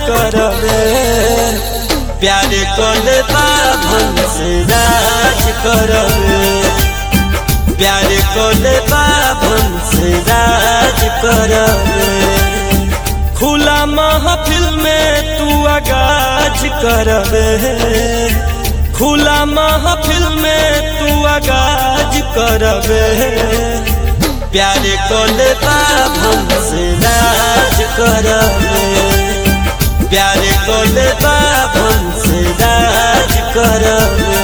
करबे प्यार कोले बाभन से राज करबे प्यार कोले बाभन से राज करबे खुला महफिल में तू आगाज करबे खुला महफिल में तू आगाज करबे प्यार कोले बाभन से राज करबे प्यार कोले बाभन से राज करबे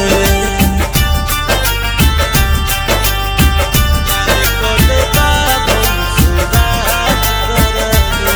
प्यार कोले बाभन से राज करबे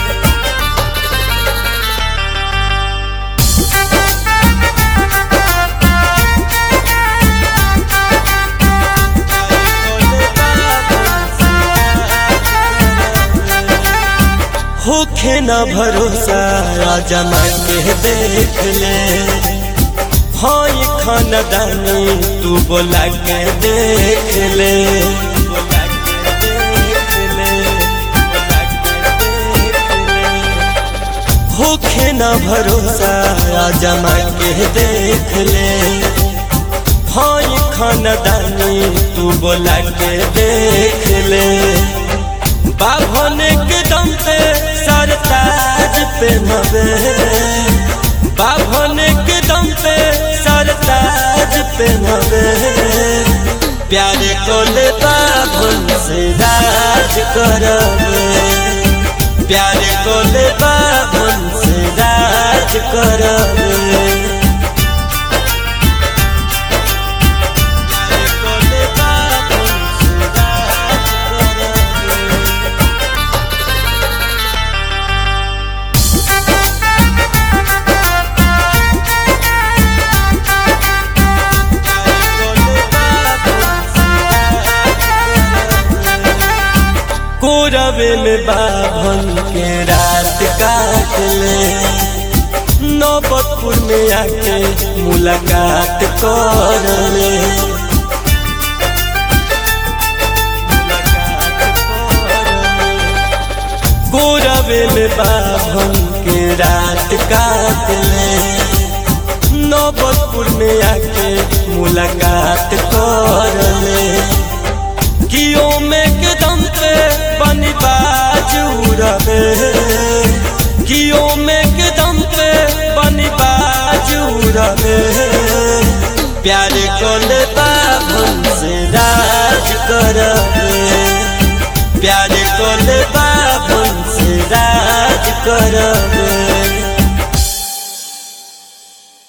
होखे न भरोसा जमा के देख ले हई खानदानी तू बोला के देख ले बोला के देख ले, बोला के देख ले। होखे न भरोसा जमा के देख ले हई खानदानी तू बोला के देख ले बाभन के दम पे सरताज पहनबे बाभन के दम पे सरताज पहनबे प्यार कोले बाभन से राज करबे प्यार कोले बाभन से राज करबे प्यार कोले बाभन से राज करबे कोरबे में बाभन के रात काट ले नौबतपुर में आके मुलाकात कर ले कोरबे में बाभन के रात काट ले नौबतपुर में आके मुलाकात कर ले कियो में के दम पे बनी बाज उड़बे कियो में के दम पे बनी बाज उड़बे प्यार कोले बाभन से राज करबे प्यार कोले बाभन से राज करबे